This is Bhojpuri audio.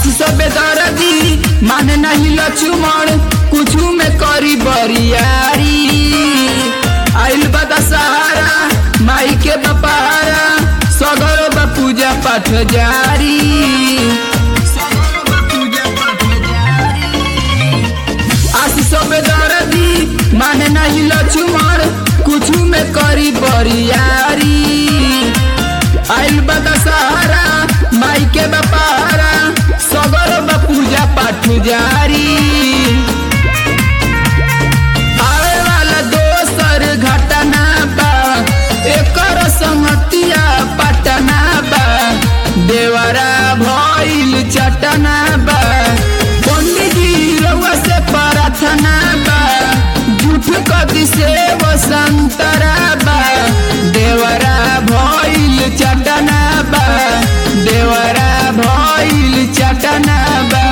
आशीष बेदरदी माने नहीं लक्ष्मण कुछ में करी बरियारी आइल बता सहारा माई के बपारा सगर बा पूजा पाठ जारी सगर बा पूजा पाठ जारी। आशीष बेदरदी माने नहीं लक्ष्मण कुछ में करी बरियारी आइल बता सहारा माई के बपारा सगर बा पूजा पाठ जारी आवे वाला दोसर घटना बा एकर संगतिया पटना बा देवरा भइल चटना बा पंडितजी रउआ से प्रार्थना बा झूठ कदी से वसंतरा बा देवरा भइल चटना बा देवरा भइल चटना बा